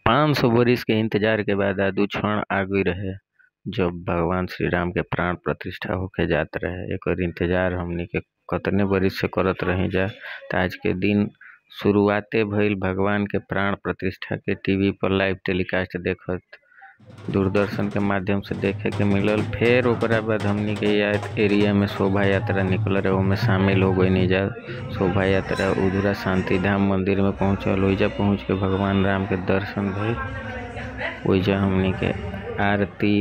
पाँच सौ बरिस के इंतजार के बाद आज उ क्षण आ गई रहे जब भगवान श्री राम के प्राण प्रतिष्ठा होके जात रहे एकर इंतजार हमनी के कतने बरिस से करत रही जा त आज के दिन शुरुआते भइल भगवान के प्राण प्रतिष्ठा के टीवी पर लाइव टेलीकास्ट देखत दूरदर्शन के माध्यम से देखे के मिलल फिर ओकरा बाद हमनी के याद एरिया में शोभा यात्रा निकल रहे ओमे शामिल हो गई जा शोभा यात्रा उधरा शांति धाम मंदिर में पहुंचल ओइजा पहुंच के भगवान राम के दर्शन भइल ओइजा हमनी के आरती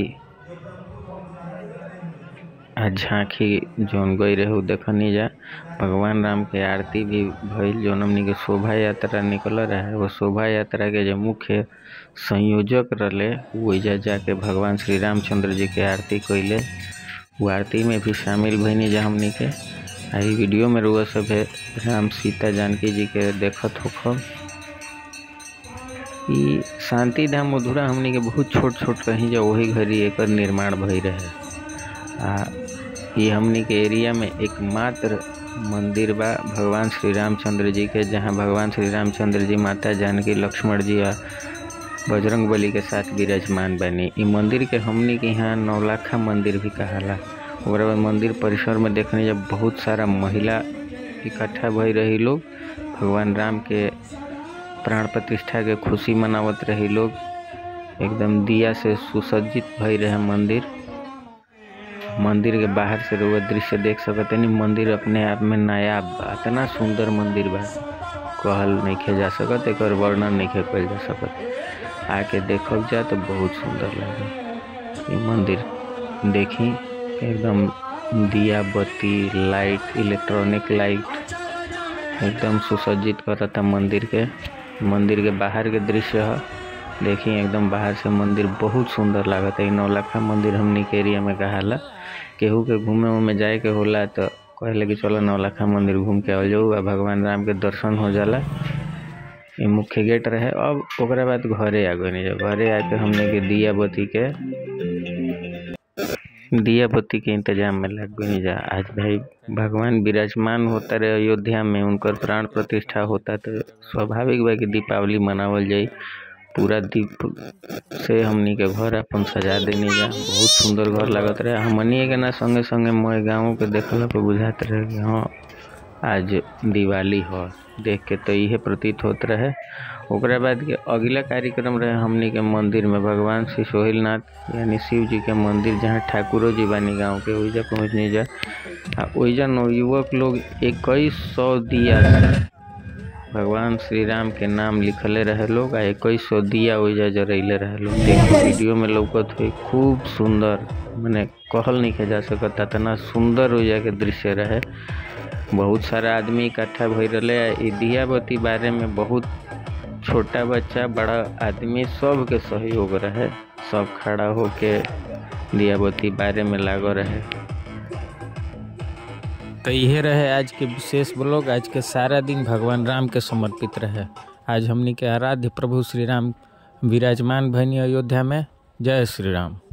आ झांकी जौन गई रहे उ देखनी जा भगवान राम के आरती भी भइल जौन हमनी के शोभा यात्रा निकल रहे वो शोभा यात्रा के जो मुख्य संयोजक रहले ओइजा जाके भगवान श्री रामचंद्र जी के आरती कइले वो आरती में भी शामिल भइनी जा हमनी के आ इ वीडियो में रुआ सभे राम सीता जानकी जी के देखत होखब इ शांति धाम मधुरा हमनी के बहुत छोट छोट रही जा वही घड़ी एकर निर्माण भई रहे आ इ हमनी के एरिया में एकमात्र मंदिर बा भगवान श्री रामचंद्र जी के जहाँ भगवान श्री रामचंद्र जी माता जानकी लक्ष्मण जी आ बजरंग बली के साथ विराजमान बनी इ मंदिर के हमनी के यहाँ नौलाखा मंदिर भी कहाला ओकरा बाद मंदिर परिसर में देखने जब बहुत सारा महिला इकट्ठा भई रही लोग भगवान राम के प्राण प्रतिष्ठा के खुशी मनावत रही लोग एकदम दिया से सुसज्जित भई रहे मंदिर मंदिर के बाहर से रउआ दृश्य देख सकतनी मंदिर अपने आप में नायाब बा इतना सुंदर मंदिर बा कहल नइखे जा सकत एकर वर्णन नइखे कइल जा सकत आके देखब जा तो बहुत सुंदर लागे इ मंदिर देखी एकदम दिया बत्ती लाइट इलेक्ट्रॉनिक लाइट एकदम सुसज्जित करता मंदिर के मंदिर के बाहर के दृश्य ह देखी एकदम बाहर से मंदिर बहुत सुंदर लागता इ नौलखा मंदिर हमनी के एरिया में कहाला केहू के घूमे उमे जाए के होला तो कहले कि चलो नौलखा मंदिर घूम के आ जाऊ आ भगवान राम के दर्शन हो जाला इ मुख्य गेट रहे अब ओकरा बाद घरे आ गइनी जब घरे आके हमने के दिया बत्ती के दिया बत्ती के इंतजाम में लग गइनी जा आज भाई भगवान विराजमान होता रहे अयोध्या में उनकर प्राण प्रतिष्ठा होता तो स्वाभाविक बा कि दीपावली मनावल जाई पूरा दीप से हमनी के घर अपन सजा देनी जा बहुत सुंदर घर लागत रहे हमनी के ना संगे संगे मोए गाँव के देखला पे बुझात रहे कि हाँ आज दिवाली हो देख के तो इहे प्रतीत होत रहे ओकरा बाद के अगला कार्यक्रम रहे हमनी के मंदिर में भगवान श्री सोहिलनाथ यानी शिव जी के मंदिर जहाँ ठाकुरो जी बानी गाँव के ओइजा पहुँचनी जा आ ओइजा नवयुवक लोग इक्कीस सौ दिया से भगवान श्री राम के नाम लिखले रहे लोग आ इक्कीस सौ दिया ओइजा जरैले रहे लोग देखो वीडियो में लौकत हुई खूब सुंदर मने कहल नहीं जा सकता इतना सुंदर ओइजा के दृश्य रहे बहुत सारा आदमी इकट्ठा भई रहे इ दिया बत्ती बारे में बहुत छोटा बच्चा बड़ा आदमी सब के सहयोग रहे सब खड़ा होके दिया बत्ती बारे में लागो रहे तो यह रहे आज के विशेष ब्लॉग आज के सारा दिन भगवान राम के समर्पित रहे आज हमनी के आराध्य प्रभु श्री राम विराजमान भनी अयोध्या में जय श्री राम